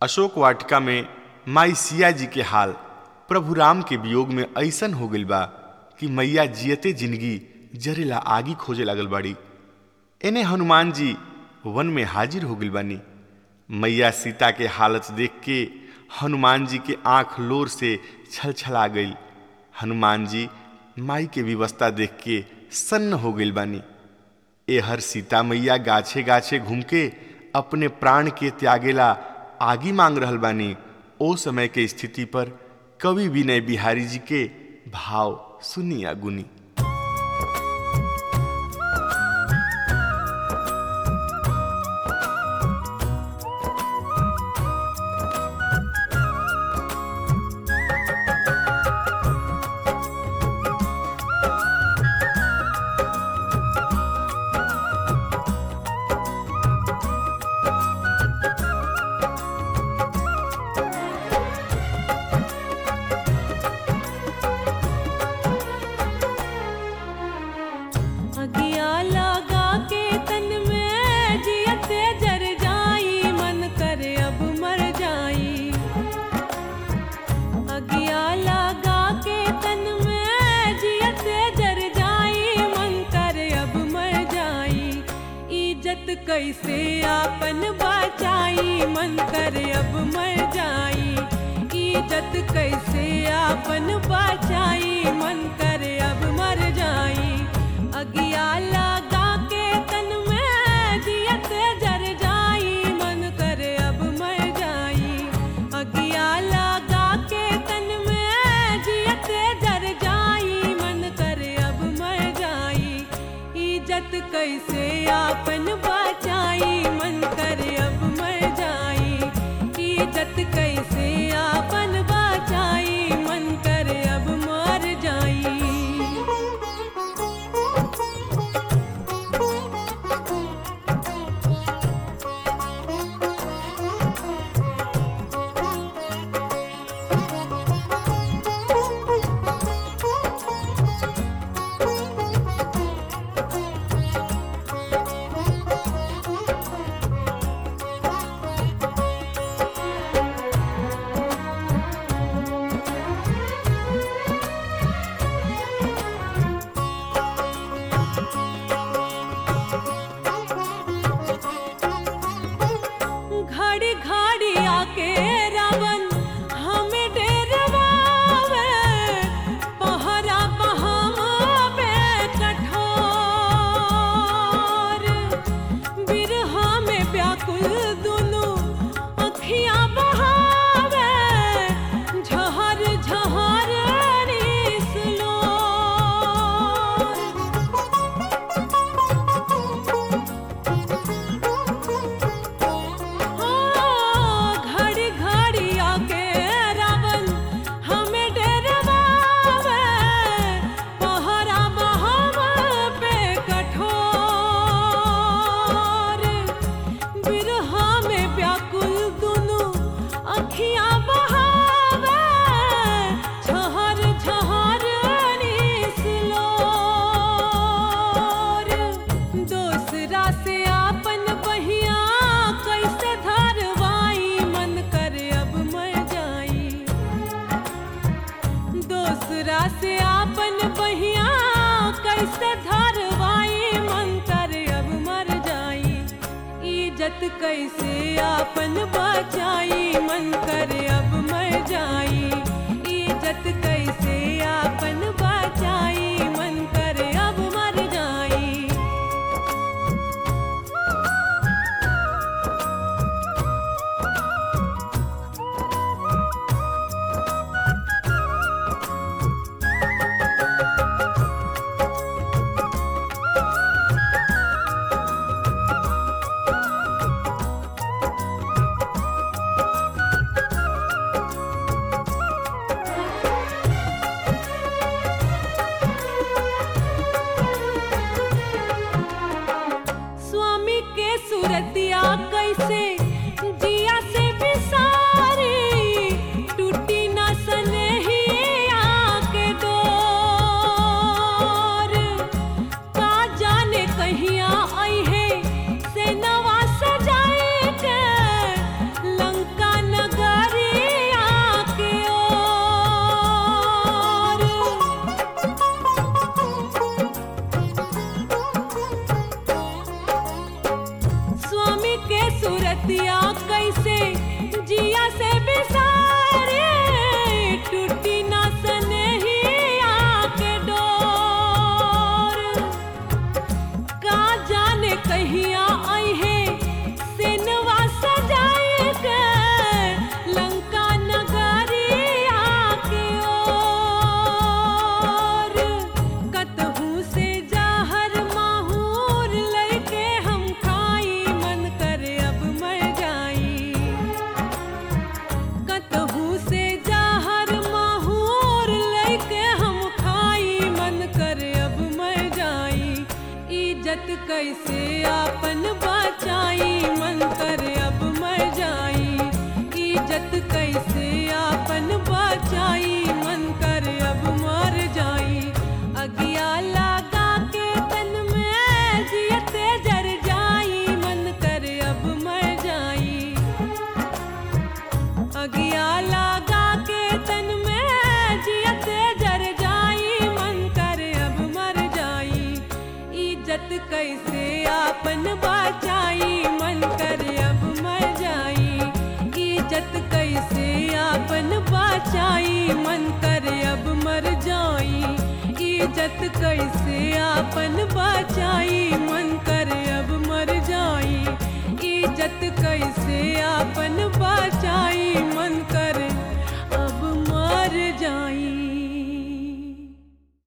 अशोक वाटिका में माई सिया जी के हाल प्रभु राम के वियोग में ऐसन हो गइल बा कि मैया जियते जिंदगी जरेला आगी खोजे लागल बाड़ी एने हनुमान जी वन में हाजिर हो गइल बानी मैया सीता के हालत देख के हनुमान जी के आंख लोर से छलछला गई हनुमान जी माई के व्यवस्था देख के सन्न हो गइल बानी एहर सीता मैया गाछे गाछे घूम के अपने प्राण के त्यागेला आगी मांग रहल बानी ओ समय के स्थिति पर कवि विनय बिहारी जी के भाव सुनिया गुनी अगिया लगा के तन में जियते जर जाई मन करे अब मर जाई अगिया लगा के तन में जियते जर जाई मन करे अब मर जाई इज्जत कैसे आपन बचाई मन करे अब मर जाई इज्जत कैसे आपन बचाई मन करे अब मर जाई अगिया लगा के तन में जियत जर जाई मन करे अब मर जाई अगिया लगा के तन में जियत जर जाई मन करे अब मर जाई इज्जत कैसे आपन बचाई मन करे अब मर जाई इज्जत कैसे आपन बचाई मन करे अब मर जाई घड़ी घड़ी आके रावण हमें डेरवावे पहरा बहावे कठोर बिरहा में व्याकुल दुनु अखियां बहावे झहर झहर निसलो घड़ी घड़ी आके रावण हमें डरवावे पहरा बहावा पे कठोर बिरहा में व्याकुल दुनु अखियां बहावे झहर झहर निसलोर दोसरा से आपन बहिया कैसे धरवाई मन करे अब मर जाई दोसरा से आपन बहिया कैसे धरवाई मन करे अब मर जाई इज्जत कैसे आपन बचाई मन करे अब मर जाई इज्जत कैसे आपन बचाई मन करे अब मर जाई कैसे आपन बचाई मन करे अब मर जाई इज्जत कैसे आपन बचाई मन करे अब मर जाई अगिया लगा के तन में जियते जर जाई मन करे अब मर जाई अगिया लगा के तन में जियते जर जाई मन करे अब मर जाई इज्जत कैसे आपन बचाई मन करे अब मर जाई इज्जत कैसे आपन बचाई मन करे अब मर जाई इज्जत कैसे आपन बचाई मन करे अब मर जाई इज्जत कैसे आपन बचाई